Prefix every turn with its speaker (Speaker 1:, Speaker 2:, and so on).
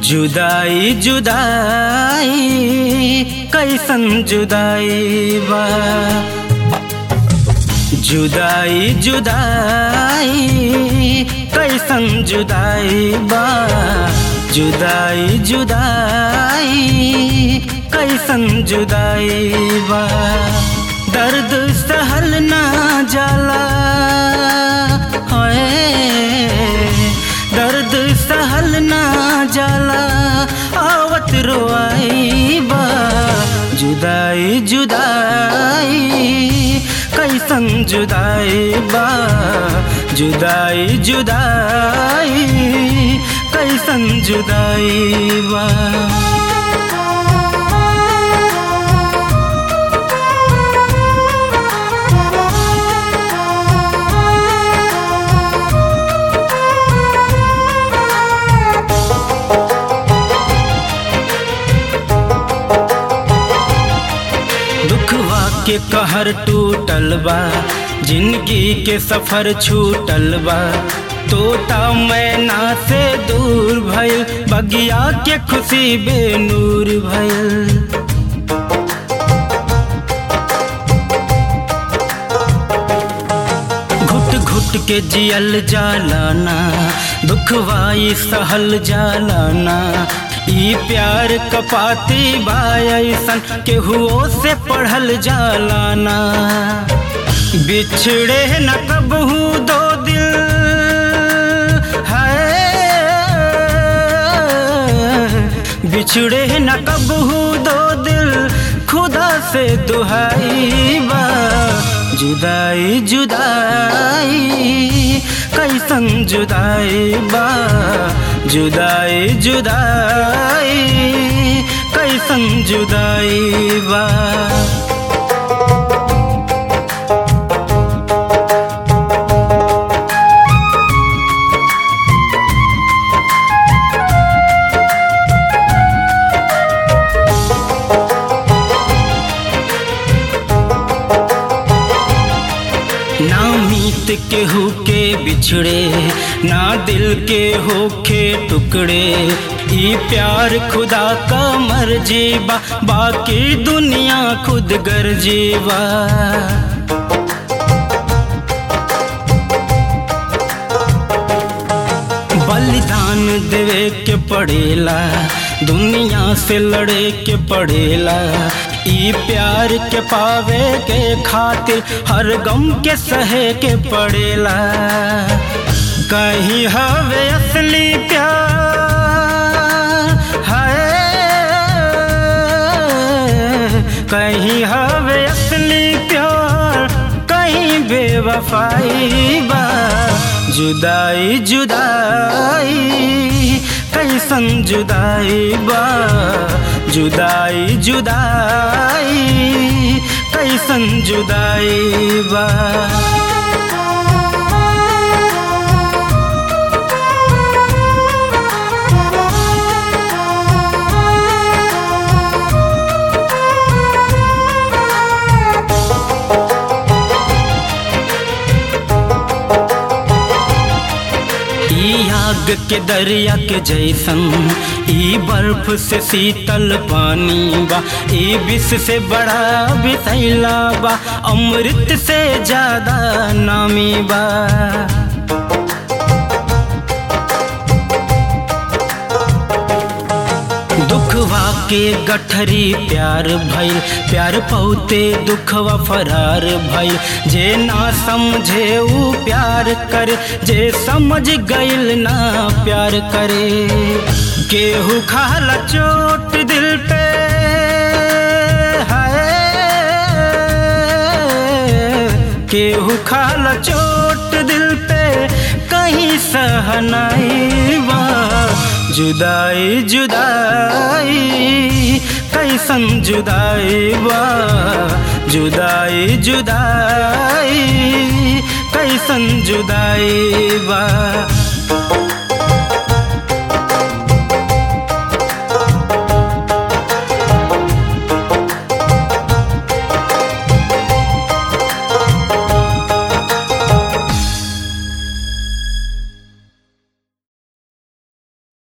Speaker 1: जुदाई जुदाई कैसन जुदाई बा जुदाई जुदाई कैसन जुदाई बा जुदाई जुदाई कैसन जुदाई बा दर्द सहल ना जाला है दर्द सहल ना जाला आवत रोआई बा जुदाई जुदाई कैसन जुदाई बा जुदाई जुदाई कैसन जुदाई बा दुखवा के कहर टूटल बा जिंदगी के सफर छूटल बा तोता मैना से दूर भइल बगिया के खुशी बेनूर भइल घुट घुट के जियल जालाना दुखवाई सहल जालाना ई प्यार कपाती बायसन केहुओ से पढ़ल जालाना बिछड़े न कबहू दो दिल है बिछड़े न कबहू दो दिल खुदा से दुहाई बा जुदाई जुदाई कैसन जुदाई बा जुदाई जुदाई कैसन जुदाई बा ना मीत केहू के बिछड़े ना दिल के होखे टुकड़े ई प्यार खुदा का मर्जी बा बाकी दुनिया खुद गर्जी बा बलिदान देवे के पड़ेला दुनिया से लड़े के पड़ेला ई प्यार के पावे के खातिर हर गम के सहे के पड़ेला कहीं हवे असली प्यार है कहीं हवे असली प्यार कहीं बेवफाई बा जुदाई जुदाई कैसन जुदाई बा जुदाई जुदाई कैसन जुदाई बा ई आग के दरिया के जैसन ई बर्फ से शीतल पानी बा ई विष से बड़ा बितैला बा अमृत से ज्यादा नामी बा दुखवा के गठरी प्यार भइल प्यार पौते दुखवा फरार भइल जे ना समझे ऊ प्यार करे जे समझ गइल ना प्यार करे केहू खाला चोट दिल पे है केहू खाला चोट दिल पे कहीं सहनाई बा जुदाई जुदाई कैसन जुदाई बा जुदाई जुदाई कैसन जुदाई बा